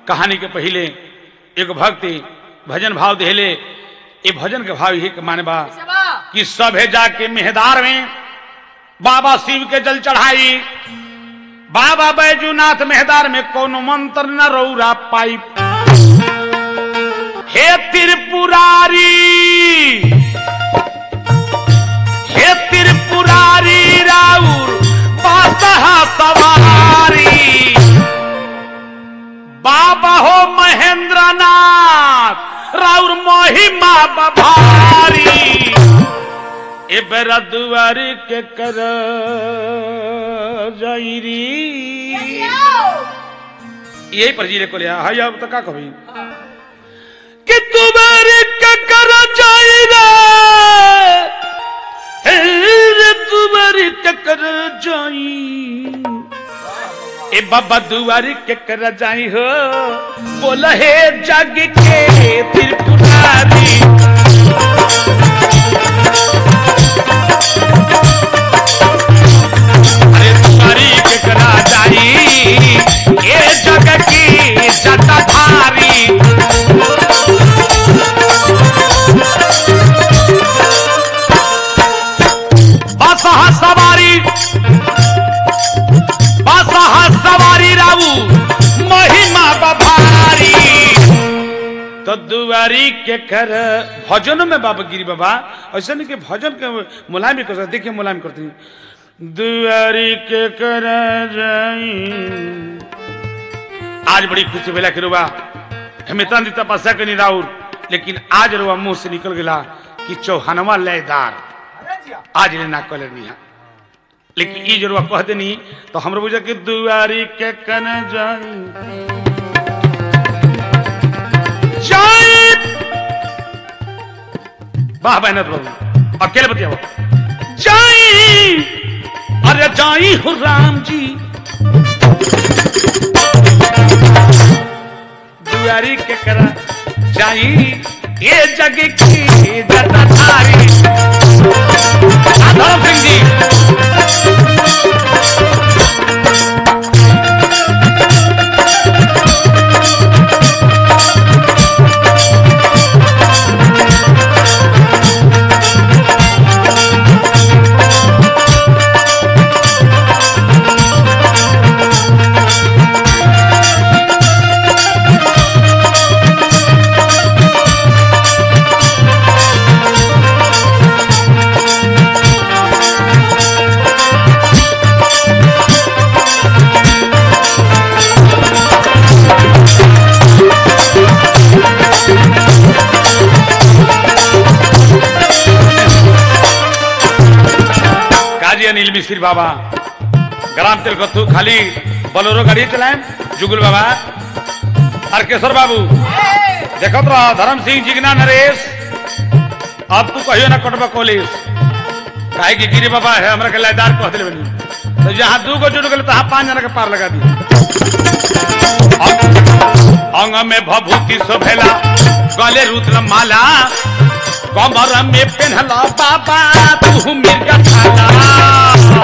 कहानी के पहले एक भक्ति भजन भाव देले ये भजन के भाव यही के माने बा कि सभे जाके मेहदार में बाबा शिव के जल चढ़ाई बाबा बैजूनाथ मेहदार में कोनो मंत्र न रौरा पाई हे त्रिपुरारी हे त्रिपुरारी राउर बासहा सवारी बाबा हो महेंद्रनाथ राउर महिमा बभारी ए बेरा दुआरी के कर जाइरी यही पर जीरे को लिया हाय अब तक का कभी कि तुम्हारे के कर जाइरा रे तुम्हारे के कर जाई ए बाबा दुआरी के कर जाई हो बोल हे जग के त्रिपुरारी अरे दुआरी के करा जाई ए जग की जटाधारी बसहा सवारी बसहा सवारी राऊ महिमा बभारी तो दुआरी के कर भजन में बाबा गिरी बाबा ऐसा नहीं कि भजन के मुलायम भी कर सकते देखिए मुलायम करते हैं दुआरी के कर जाई आज बड़ी खुशी भेला कि रुआ हम इतना दी तपस्या करी राउर लेकिन आज रुआ मुंह से निकल गया कि चौहानवा लयदार आज ले ना कल नहीं लेकिन ई जरूर कह देनी तो हमरो बुझा कि दुआरी के कन जाई जाई वाह बहनत बाबू अकेले बतिया जाई अरे जाई हो राम जी दुआरी के करा जाई ये जग की जटाधारी धर्म सिंह जी काजी अनिल मिश्री बाबा ग्राम तिलकत्तू खाली बोलेरो गाड़ी चलाएं जुगुल बाबा हरकेश्वर बाबू देखत रह धर्म सिंह जिगना नरेश अब तू कहियो ना कटबा कॉलेज काहे कि गिरी बाबा है हमरा के लायदार कह दिले बनी तो जहां दू गो जुड़ गेल तहां पांच जना के पार लगा दी अंग में भभूति शोभेला गले रुद्र माला कमर में पेन्हला बाबा तू मिर्गा छाला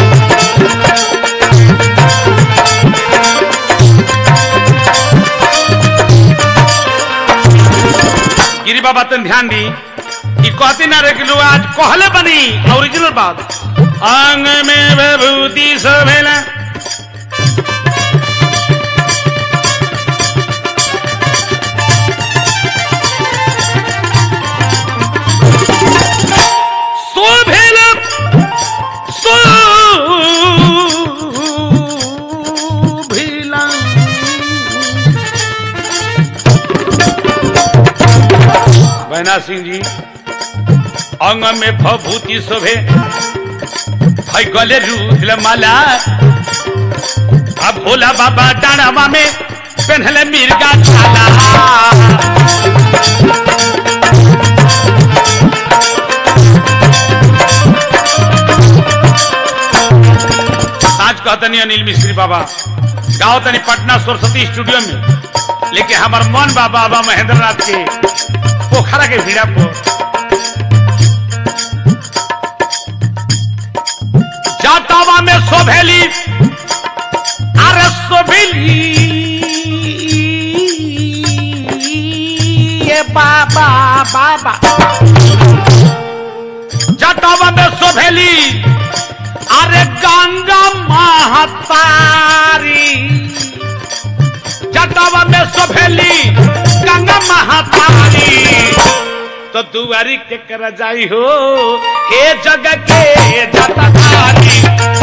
गिरी बाबा तन ध्यान दी कि कहती ना रे कि लोग आज कहले बनी ओरिजिनल बात अंग में विभूति शोभेला शोभेला शोभिला बहना सिंह जी अंग में भभूति शोभे भाई गले रूल माला अब भोला बाबा डाणावा में पहनले मिर्गा छाला आज कहतनी अनिल मिश्री बाबा गाओ तनी पटना सरस्वती स्टूडियो में लेकिन हमार मन बा बाबा महेंद्र नाथ के पोखरा के भीड़ा पर जाटावा में शोभेली अरे शोभेली बाबा जटावा में सोभेली अरे गंगा महातारी जटावा में सोभेली गंगा महातारी तो दुआरी के कर जाई हो हे जग के जटाधारी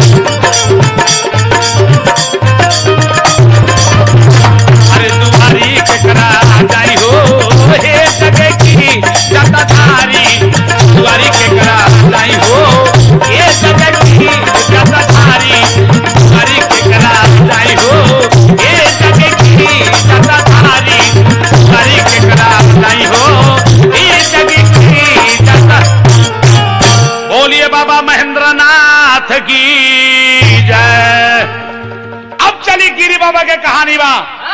अरे दुआरी के करा जाई हो हे जग की जटाधारी दुआरी के करा जाई हो हे जग की जटाधारी दुआरी के करा जाई हो हे जग की जटाधारी दुआरी के करा जाई हो हे जग की जटा बोलिए बाबा महेंद्र नाथ की जय अब चली गिरी बाबा के कहानी बा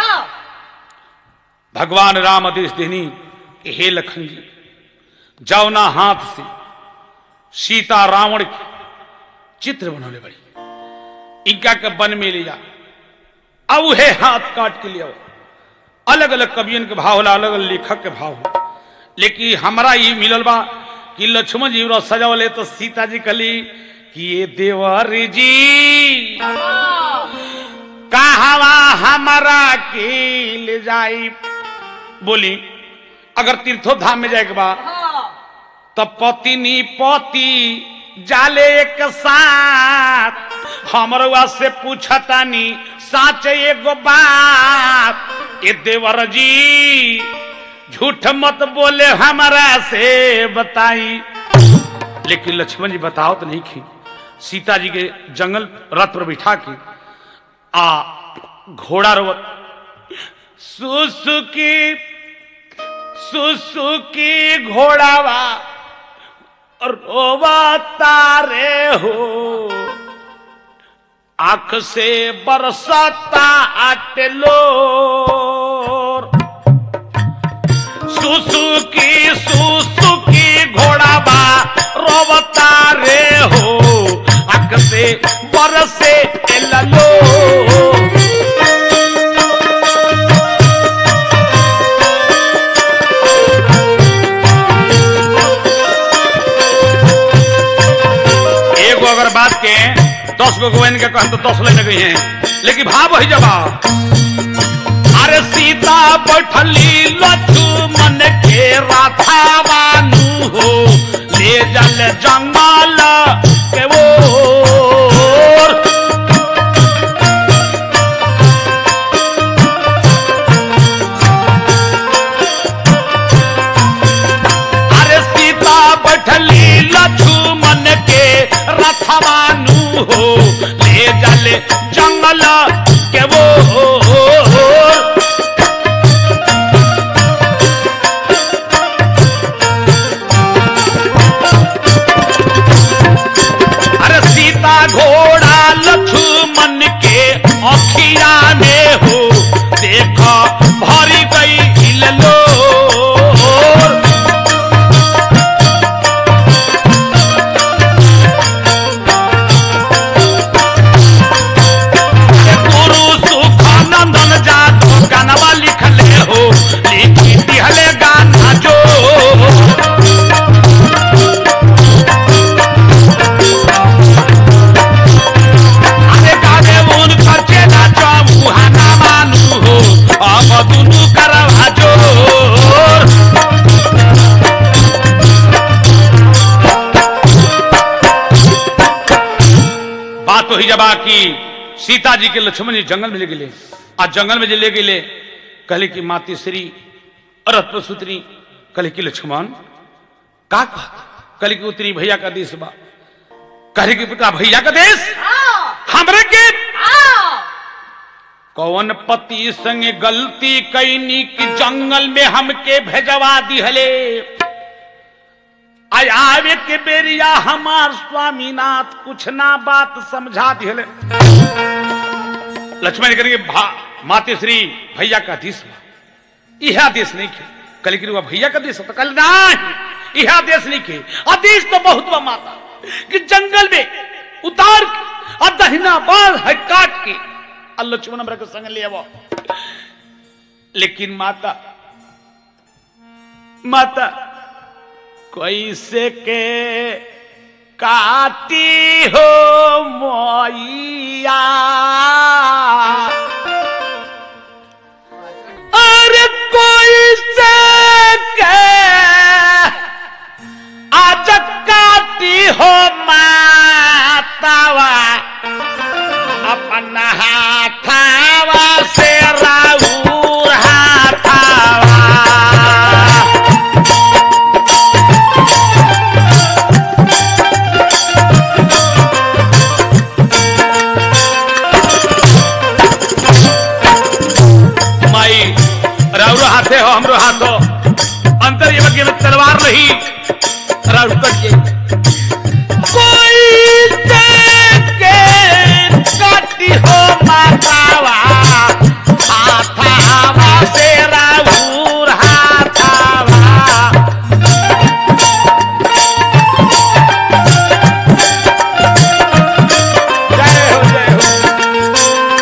भगवान राम आदेश देनी कि हे लखन जी जाओ ना हाथ से सीता रावण के चित्र बनौले बड़ी इनका के वन में ले जा अब हे हाथ काट के लिया अलग अलग कवियन के भाव होला अलग अलग लेखक के भाव होला लेकिन हमरा ये मिलल बा कि लक्ष्मण जी रथ सजावले तो सीता जी कली कि ये देवर जी कहवा हमारा के ले जाई बोली अगर तीर्थो धाम में जाए के बा तो पतिनी पति जाले एक साथ हमरवा से पूछतानी साच एगो बात ए देवर जी झूठ मत बोले हमारा से बताई लेकिन लक्ष्मण जी बताओ तो नहीं की सीता जी के जंगल रथ पर बिठा के आ घोड़ा रोवत सुसुकी सुसुकी घोड़ावा रोवा तारे हो आंख से बरसता आटलो सुसुकी सुसुकी घोड़ावा रोवता रे हो आंख से बरसे ललो एगो अगर बात के दस गो गोवन के कहन तो दस लेने गई हैं लेकिन भाव वही जवाब अरे सीता बैठली लक्ष्मण के राधा बानू हो ले जल जंगल के ओर अरे सीता बैठली लक्ष्मण के रथवानू हो ले जले जंगल के वो अरे सीता घोड़ा लक्ष्मण के अखिया में हो देख भरी गई हिललो गुरु सुखानंदन जात गानवा लिखले हो लिखी दिहले गाना जो अरे गाने उन खर्चे ना चमुहाना मानू हो अब दुनु करवा जोर बात तो ही जबा की सीता जी के लक्ष्मण जी जंगल में ले गए आज जंगल में जे ले गए कहले कि माती श्री अरथ पर सुतरी कहले कि लक्ष्मण का कहले कि उतरी भैया का देश बा कहले कि बेटा भैया का देश हमरे के कौन पति संग गलती कैनी कि जंगल में हमके भेजवा दिहले आय आवे के बेरिया हमार स्वामीनाथ कुछ ना बात समझा दिहले लक्ष्मण करेंगे भा माते श्री भैया का देश बा यह देश नहीं खे कल कि भैया का देश है? तो कल नहीं यह देश नहीं खे आदेश तो बहुत बा माता कि जंगल में उतार के और दहिना बाल है काट के और लक्ष्मण हमरा के संग ले आवो लेकिन माता माता कैसे के काटी हो मैया अरे कैसे के आज काटी हो मातावा अपना हाथावा से राउर हाथावा माई राउरो हाथे हो हमरो हाथ हो अंतर ये बगे में तलवार रही राउर कट जाई कोई के काटी हो मातावा हाथावा से राउर हाथावा जय हो जय हो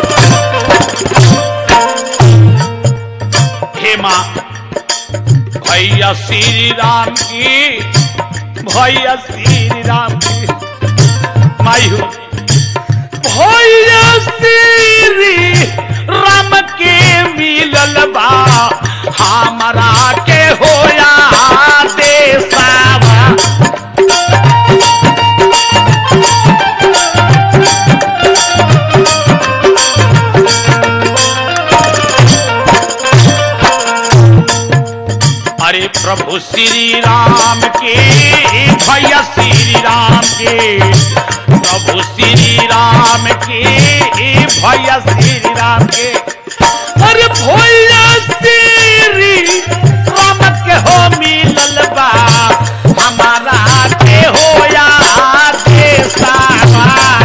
हे माँ भैया श्री राम की भैया श्री राम की माई हो भैया श्री राम के मिलल बा हमारा के होया देसावा अरे प्रभु श्री राम के भैया श्री राम के प्रभु श्री राम के भैया श्री राम के अरे भैया श्री राम के हो मिलल बा हमारा के हो या देसावा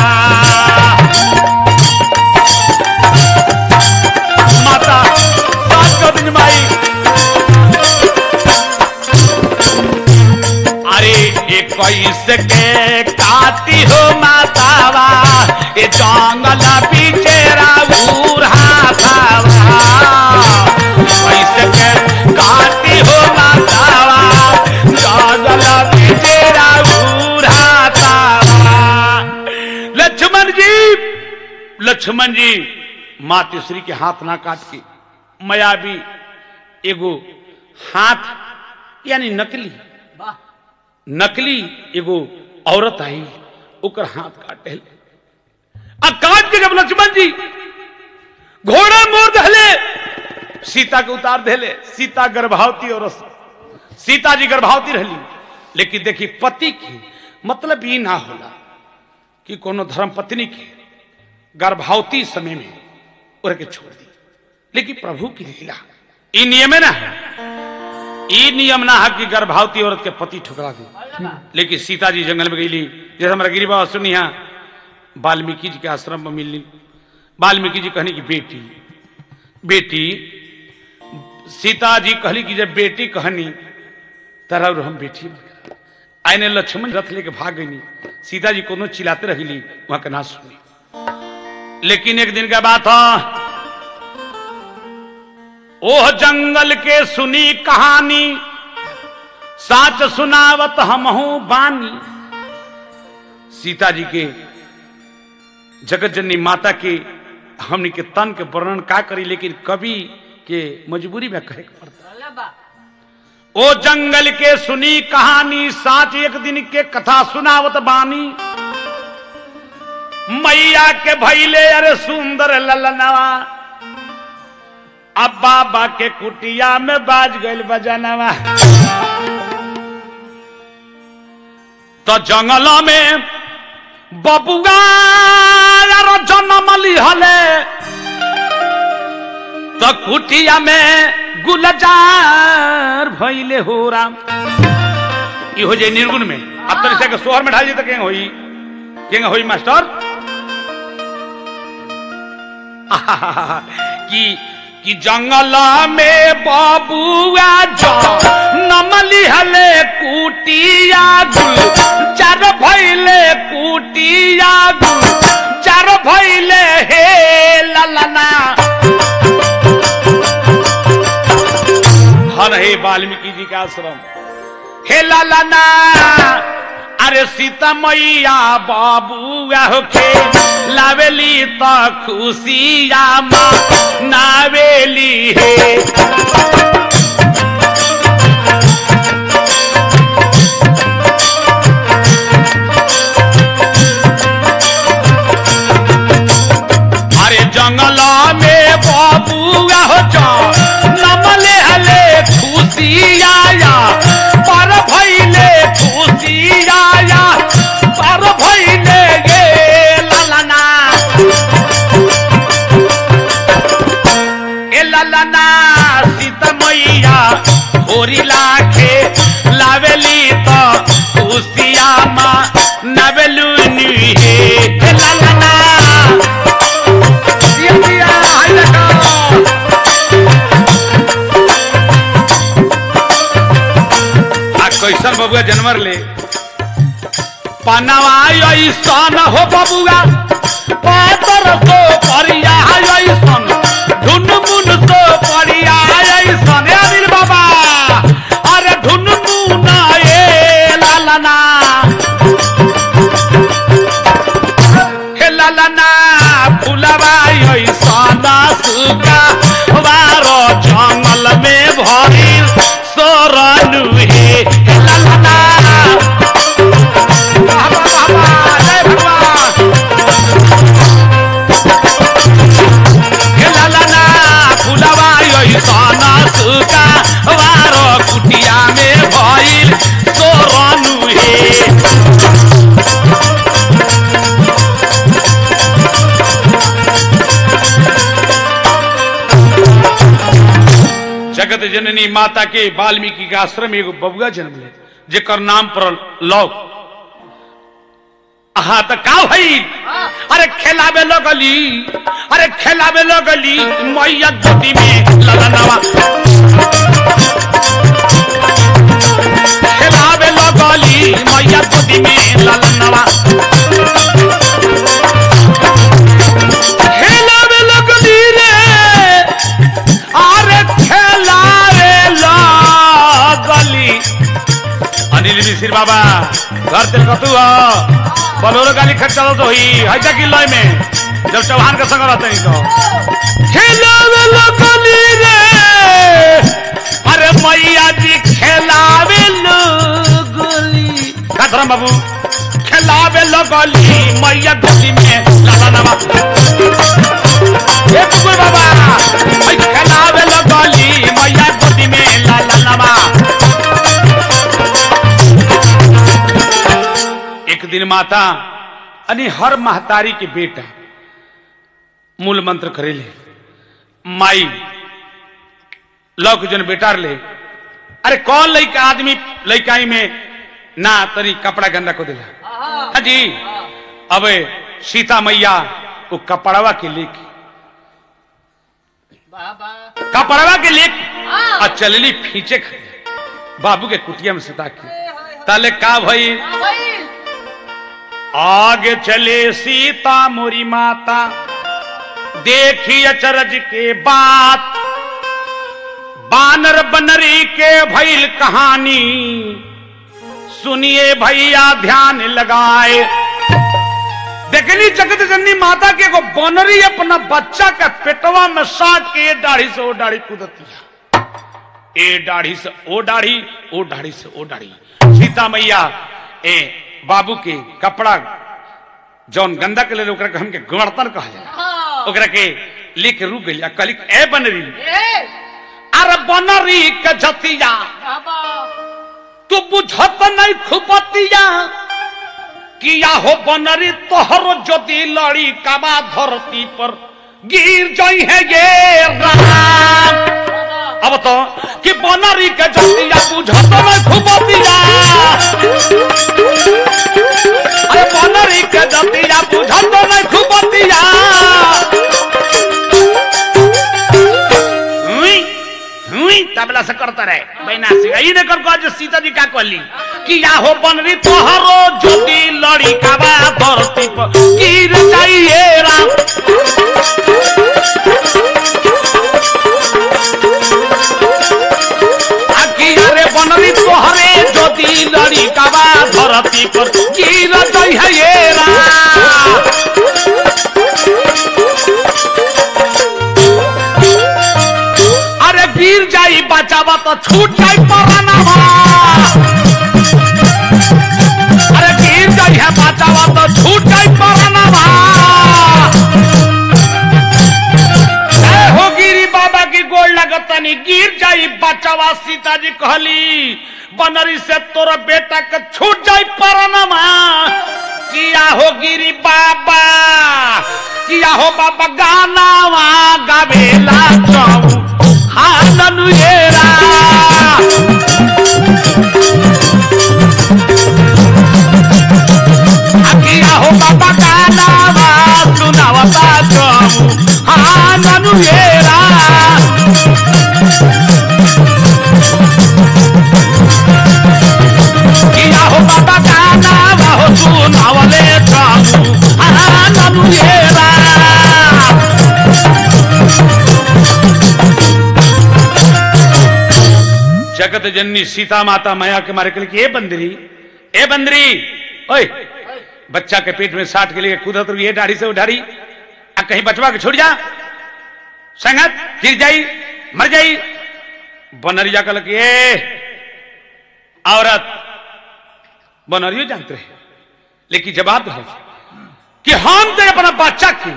माता सात गोविंद माई अरे एक कैसे के काटी हो मातावा ये जंगल पीछे राउर हाथावा कैसे के काटी हो मातावा जंगल पीछे राउर हाथावा लक्ष्मण जी लक्ष्मण जी मातृश्री के हाथ ना काट के मायावी एगो हाथ यानी नकली नकली एगो औरत आई ओकर हाथ काटे आ काट के जब लक्ष्मण जी घोड़ा मोड़ दहले सीता के उतार देले सीता गर्भवती औरत सीता जी गर्भवती रहली लेकिन देखी पति की मतलब ये ना होला कि कोनो धर्म पत्नी के गर्भवती समय में उड़ के छोड़ दी लेकिन प्रभु की लीला ई नियम है ना ई नियम ना है कि गर्भवती औरत के पति ठुकरा दी लेकिन सीता जी जंगल में गईली जैसे हमारा गिरी बाबा सुनी यहाँ वाल्मीकि जी के आश्रम में मिलनी वाल्मीकि जी कहनी कि बेटी बेटी सीता जी कहली कि जब बेटी कहनी तरह और हम बेटी आईने लक्ष्मण रथ लेके भाग गई सीता जी कोनो चिल्लाते रही वहां के ना सुनी लेकिन एक दिन का बात है ओह जंगल के सुनी कहानी साच सुनावत हमहू बानी सीता जी के जगत जननी माता के हमनी के तन के वर्णन का करी लेकिन कवि के मजबूरी में कहे के पड़ता ओ जंगल के सुनी कहानी साच एक दिन के कथा सुनावत बानी मैया के भैले अरे सुंदर ललनवा अब बाबा के कुटिया में बाज गइल बजनवा तो जंगल में बबुआ यार जन्म लिहले तो कुटिया में गुलजार भइले हो राम इहो जे निर्गुण में अब तो इसे के सोहर में ढाल जी तक होई केंगे होई मास्टर कि कि जंगल में बबुआ जो नमली हले कुटिया गुल चार भैले कुटिया गुल चार भैले हे ललना हर हे वाल्मीकि जी का आश्रम हे लालना अरे सीता मैया बाबुआ होके लावेली त खुशिया माँ नावेली हे अरे जंगल में बाबुआ हो जा नमले हले खुशिया पर भैले खुशिया पर भैले गे ललना ए ललना सीता मैया होरी लाखे लावेली तो खुशिया माँ नवेलू नी हे ए ललना दिया दिया हाय लगा आ कैसन बबुआ जनवर ले पनवा ऐसन हो बबुआ पातर तो परिया ऐसन ढुन मुन तो परिया ऐसन ए अनिल बाबा अरे ढुन मुन ए लालना हे लालना फुलवा ऐसन सुगा बारो जंगल में भरी सोरनु हे हे लालना बाबा बाबा जय भगवान हे लालना फुलवा ऐसन सुगा बारो कुटिया में भइल सोरनु हे जगत जननी माता के वाल्मीकि के आश्रम में एगो बबुआ जन्म ले जेकर नाम पर लौ हाँ तो का भई अरे खेलावे लगली अरे खेलावे लगली मैया गोदी में ललनवा खेलावे लगली मैया गोदी में ललनवा खेलावे लगली रे अरे खेलावे लगली अनिल मिश्र बाबा घर तेल कतु ह बलोरो गाली खट चलो तो ही है जा कि लय में जब चौहान के संग रहते नहीं तो खेलावे लगली रे अरे मैया जी खेलावे लगली का धर्म बाबू खेलावे लगली मैया गोदी में लाला नवा हे कुकुर बाबा भाई खेलावे लगली मैया गोदी में लाला नवा एक दिन माता अनि हर महतारी के बेटा मूल मंत्र करेले माई लौक जन बेटार ले अरे कौन लड़का आदमी लड़काई में ना तनी कपड़ा गंदा को दिला हाँ जी अब सीता मैया वो कपड़वा के लेके बाबा कपड़वा के लेके आ चलली फींचे खड़े बाबू के कुटिया में सुता के ताले का भई भाई आगे चले सीता मोरी माता देखी अचरज के बात बानर बनरी के भइल कहानी सुनिए भैया ध्यान लगाए देखनी जगत जननी माता के एगो बनरी अपना बच्चा के पेटवा में साट के ये दाढ़ी से वो दाढ़ी कूदतिया ए दाढ़ी से ओ दाढ़ी ओ दाढ़ी से ओ दाढ़ी सीता मैया ए बाबू के कपड़ा जौन गंदा के लेल ओकरा के हमके गणतन कहल जाला हाँ ओकरा के लेके रुक गइल कहली ए बनरी ए अरे बनरी के जतिया बाबा तू बुझत नहीं खुपतिया किया हो बनरी तोहर जदि लड़ी काबा धरती पर गिर जाई है ये राम बाबा अब तो कि बनरी के जतिया बुझत नहीं खुपतिया अरे बनरी के जतिया बुझत नहीं खुपतिया हुई हुई तबला से करता रहे बैना से ई ने कर कह जे सीता जी का कहली कि या हो बनरी तोहरो जदी लड़ी काबा धरती पर गिर जाइए राम आखी रे बनरी तोहरे जदी धरती पर गिर गई है ये राम अरे गिर जाई बचावा तो छूट जाई परानवा अरे गिर जाई है बचावा तो छूट जाई परानवा ए हो गिरी बाबा की गोड़ लगतनी गिर जाई बचावा सीता जी कहली बनरी से तोरा बेटा के छूट जाई परानवा किया हो गिरी बाबा किया हो बाबा गानावा गावेला चाऊ हाननु येरा किया हो बाबा गानावा सुनावता चाऊ हाननु येरा किया हो बाबा गानावा हो सुनावले चाऊ हाननु येरा जगत जननी सीता माता माया के मारे के लिए कि, ए बंदरी ए बंदरी ओए बच्चा के पेट में साठ के लिए कूदत रही है दाढ़ी से उठारी आ कहीं बचवा के छोड़ जा संगत गिर जाई मर जाई बनरिया कल कि ए औरत बनरियो जानते रहे लेकिन जवाब दे कि हम तो अपना बच्चा की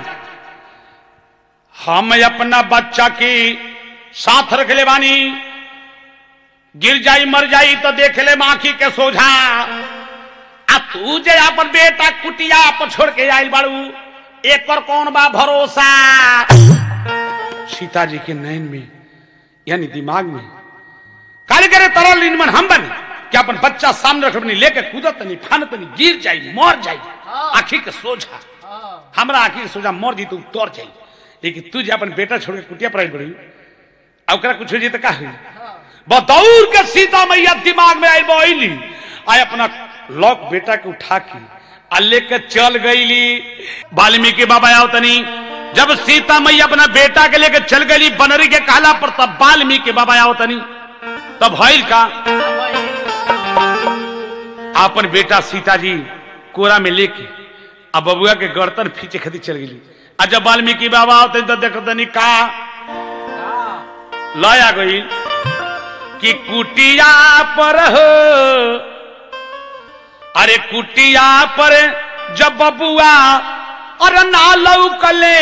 हम अपना बच्चा की साथ रख ले बानी गिर जाई मर जाई तो देख ले माखी के सोझा आ तू जे अपन बेटा कुटिया पर छोड़ के आइल बाड़ू एक और कौन बा भरोसा सीता जी के नयन में यानी दिमाग में काले करे तरल इनमन हम बने कि अपन बच्चा सामने रख अपनी लेके कूदत नहीं फानत नहीं गिर जाई मर जाई आखी के सोझा हमरा आखी के सोझा मर जी तू तोड़ जाई लेकिन तू जे अपन बेटा छोड़ के कुटिया पर आइल बड़ी आ ओकरा कुछ हो जी तो का हुई बदौर के सीता मैया दिमाग में आई बोली आय अपना लॉक बेटा के उठा के आ लेके चल गईली वाल्मीकि बाबा आओ तनी जब सीता मैया अपना बेटा के लेके चल गई बनरी के कहला पर तब वाल्मीकि बाबा आओ तनी तब भइल का अपन बेटा सीता जी कोरा में लेके अब बबुआ के गर्दन फीचे खदी चल गई आ जब वाल्मीकि बाबा आओ तनी तो देखो तनी का लाया गई कि कुटिया पर हो अरे कुटिया पर जब बबुआ अरे ना लौकले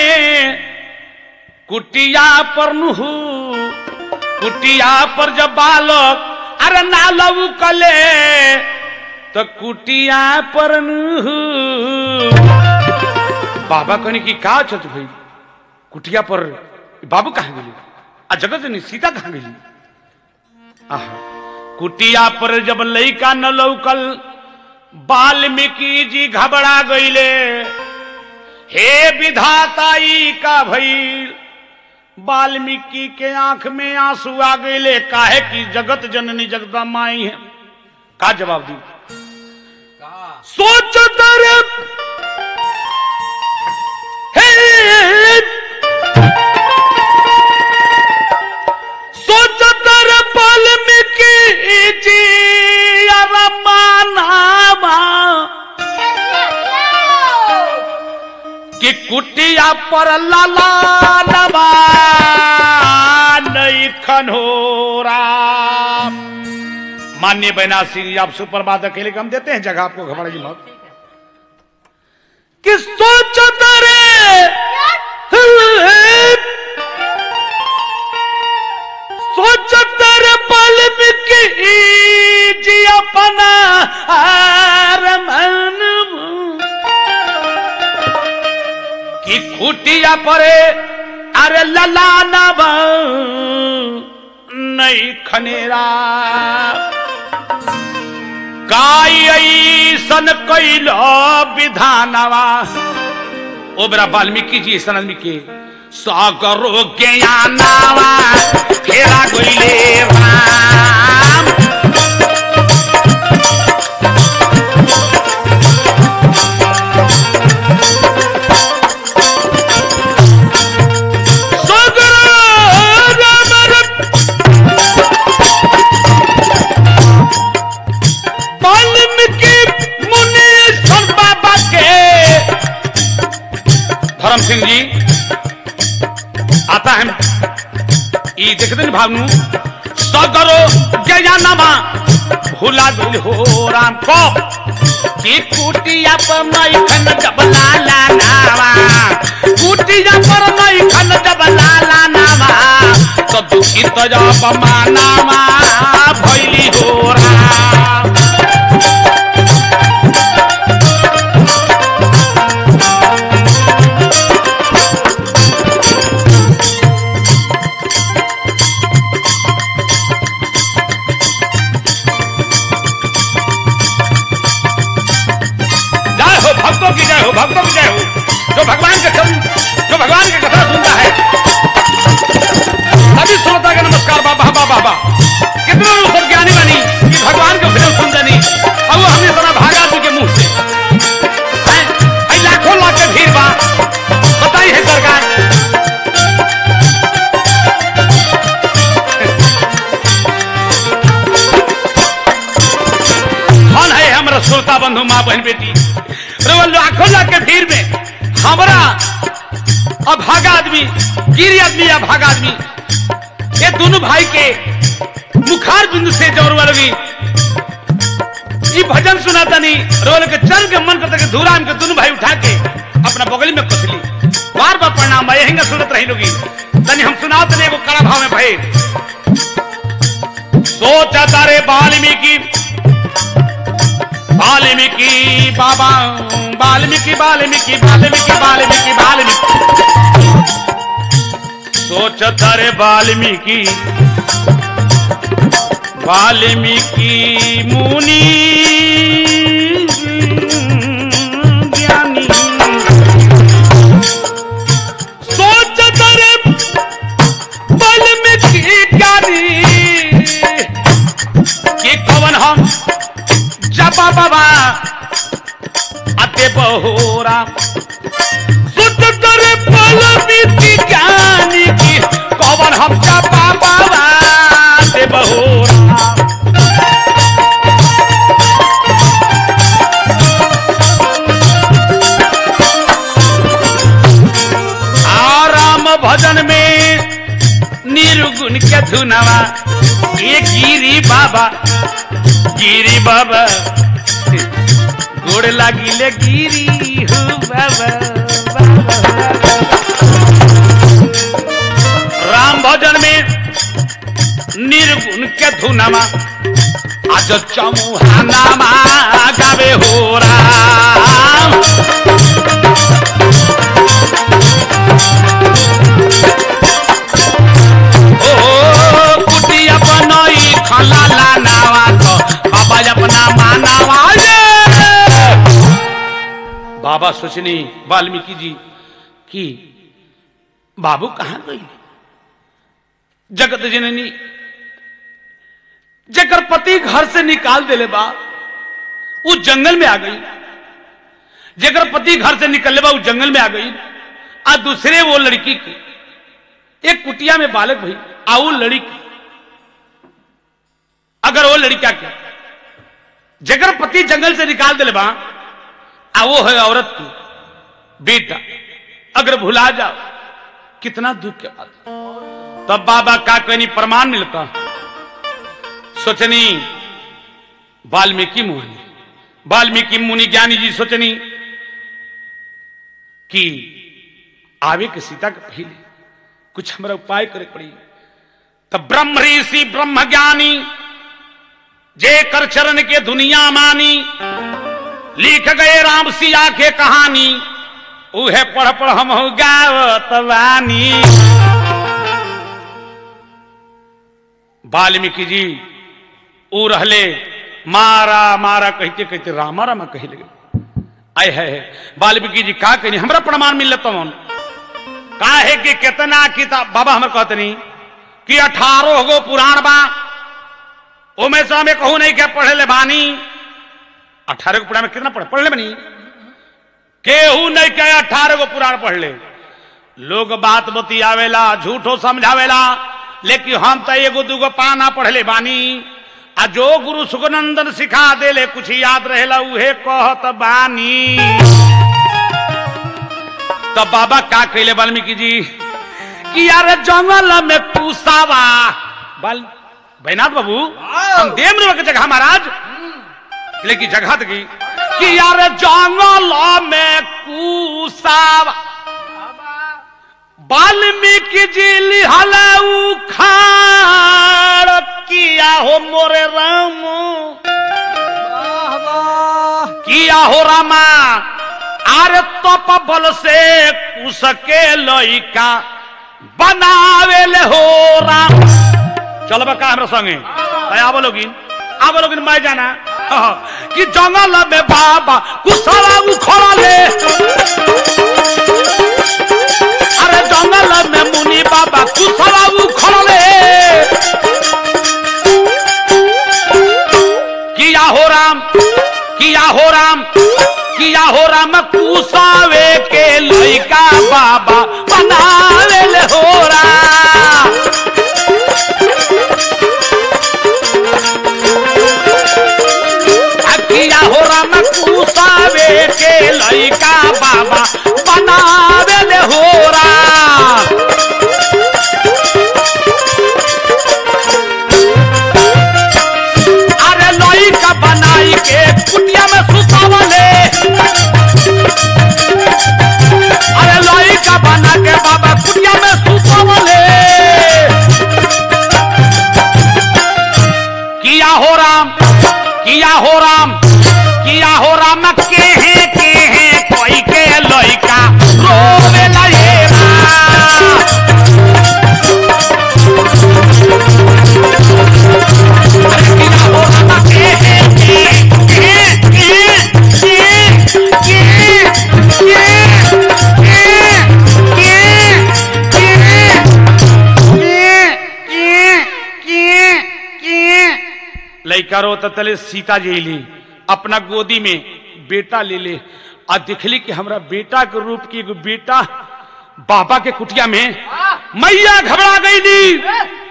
कुटिया पर नुहू कुटिया पर जब बालक अरे ना लौकले तो कुटिया पर नुहू बाबा कहने की का चलत भाई कुटिया पर बाबू कहाँ गेली आ जगत नहीं सीता कहाँ गेली आहा, कुटिया पर जब लइका न लौकल वाल्मीकि जी घबरा गईले हे विधाताई का भइल वाल्मीकि के आंख में आंसू आ गईले काहे की जगत जननी जगदा माई है का जवाब दी सोच तर हे सोच तर वाल्मीकि जी अरमानामा कि कुटिया पर लाला नवा नहीं खनोरा मान्य बैना सिंह आप सुप्रभात अकेले हम देते हैं जगह आपको घबरा जी मत कि सोच तेरे सोच तेरे पल की जी अपना मन कि खुटिया परे अरे लला नब नहीं खनेरा काई ऐसन कैल विधानवा ओबरा वाल्मीकि जी ऐसा आदमी के सागरो ज्ञानावा फेरा गईले राम सागरो राम वाल्मीकि धर्म सिंह जी आता है ई देखते न भावनु सगरो गया नमा भूला दिल हो राम को कि कुटिया पर मई खन जब लाला नावा कुटिया पर मई खन जब लाला नावा तो दुखित जब मानावा भैली हो राम जय हो भक्तों की जय हो भक्तों की जय हो जो भगवान के चरण जो भगवान की कथा सुनता है सभी श्रोता का नमस्कार बाबा बाबा बाबा कितने लोग सब ज्ञानी बनी कि भगवान के भजन सुन जानी और वो हमने सुना भागा जी के मुंह से हैं? आई लाखों लाख के भीड़ बा बताई है सरकार कौन है हमारा श्रोता बंधु माँ बहन बेटी रे वो लाखों लाख के भीड़ में हमारा अभागा आदमी गिरी आदमी या भागा आदमी ये दोनों भाई के मुखार बिंदु से जोर वाली ये भजन सुनाता नहीं रोल के चल के मन करता कि धूराम के दोनों भाई उठा के अपना बगल में कसली बार बार प्रणाम भाई यहीं सुनत रही लोगी तनी हम सुनाओ तने वो कड़ा भाव में भाई सोचा तारे वाल्मीकि वाल्मीकि बाबा वाल्मीकि वाल्मीकि वाल्मीकि वाल्मीकि वाल्मीकि सोच तारे वाल्मीकि वाल्मीकि मुनि ज्ञानी सोच तारे वाल्मीकि ज्ञानी कि कवन हम जपा बाबा अते बहोरा सुत करे वाल्मीकि ज्ञानी की कवन हम जपा बाबा अते बहोरा आराम भजन में निर्गुण के धुनवा ये गिरी बाबा गिरी बाबा गोड़ लागिले गिरी हो बाबा बाबा। राम भजन में निर्गुण के धुनमा आज चमुहानामा गावे हो राम ओ कुटिया बनई खलाला नावा तो बाबा अपना मानावा ये बाबा सोचनी वाल्मीकि जी कि बाबू कहाँ गई जगत जननी जकर पति घर से निकाल देले बा वो जंगल में आ गई जकर पति घर से निकलले बा वो जंगल में आ गई आ दूसरे वो लड़की की एक कुटिया में बालक भाई आ वो लड़की अगर वो लड़का क्या जगर पति जंगल से निकाल दिले बा आ वो है औरत की बेटा अगर भुला जाओ कितना दुख के बात तब बाबा का कहनी प्रमाण मिलता सोचनी वाल्मीकि मुनि वाल्मीकि मुनि ज्ञानी जी सोचनी कि आवे के सीता के पहले कुछ हमारा उपाय करे पड़ी तब ब्रह्म ऋषि ब्रह्म ज्ञानी जे कर चरण के दुनिया मानी लिख गए राम सिया के कहानी उहे पढ़ पढ़ हम गावत वानी वाल्मीकि जी ऊ रहले मारा मारा कहते कहते रामा रामा कही लगे आय है वाल्मीकि जी का कहनी हमरा प्रमाण मिल तमन का है कि कितना किताब बाबा हमर कहतनी कि अठारह गो पुराण बा ओमे से हमें कहू नहीं के पढ़े ले बानी अठारह गो पुराण में कितना पढ़े पढ़ ले बनी केहू नहीं के अठारह गो पुराण पढ़ ले लोग बात बतियावेला झूठो समझावेला लेकिन हम तो एगो दूगो पाना पढ़ले बानी आ जो गुरु सुखनंदन सिखा देले कुछ याद रहेला उहे कहत बानी तो बाबा का कहले वाल्मीकि जी कि यार जंगल में पूसावा बाल बैनाथ बाबू हम देम के जगह महाराज लेकिन जगह की कि यार जंगल में पूसावा वाल्मीकि जी लिहल उखाड़ किया हो मोरे राम वाह वाह किया हो रामा अरे तप बल से उसके लइका बनावे ले हो राम चल बा का हमरा संगे अय आबो लोगिन आबो लोगिन मैं जाना हाँ, कि जंगल में बाबा कुशला उखड़ा ले अरे जंगल में मुनि बाबा कुशला उखड़ा ले किया हो राम किया हो राम किया हो राम कुसावे के लइका बाबा बनावे ले हो राम आ किया हो राम कुसावे के लइका बाबा बनावे ले हो राम अरे लइका बनाई के कुटिया में सुतावले अरे लइका बना के बाबा कुटिया में सुतावले किया हो राम किया हो राम किया हो राम के हैं के हैं कोई के लइका रोवे लगेरा लइका रो तले सीता जी ली अपना गोदी में बेटा ले ले आ दिखली कि हमरा बेटा के रूप की एगो बेटा बाबा के कुटिया में मैया घबरा गई ली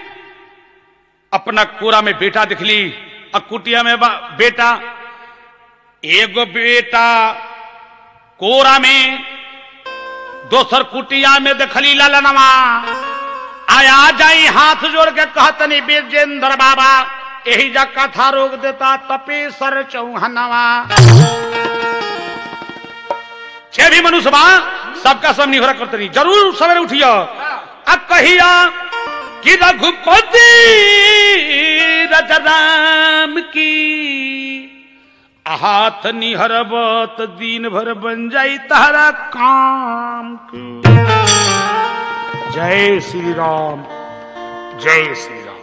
अपना कोरा में बेटा दिखली आ कुटिया में बा- बेटा एगो बेटा कोरा में दोसर कुटिया में देखली ललनवा आया जाई हाथ जोड़ के कहतनी बीरजेंद्र बाबा यही जा कथा रोक देता तपेसर चौहनवा छे भी मनुष्य बा सबका सब निहरा करतनी जरूर सवेरे उठियो अब कहिया कि रघुपति रजराम की हाथ निहरबत दिन भर बन जाई तारा काम की जय श्री राम जय श्री राम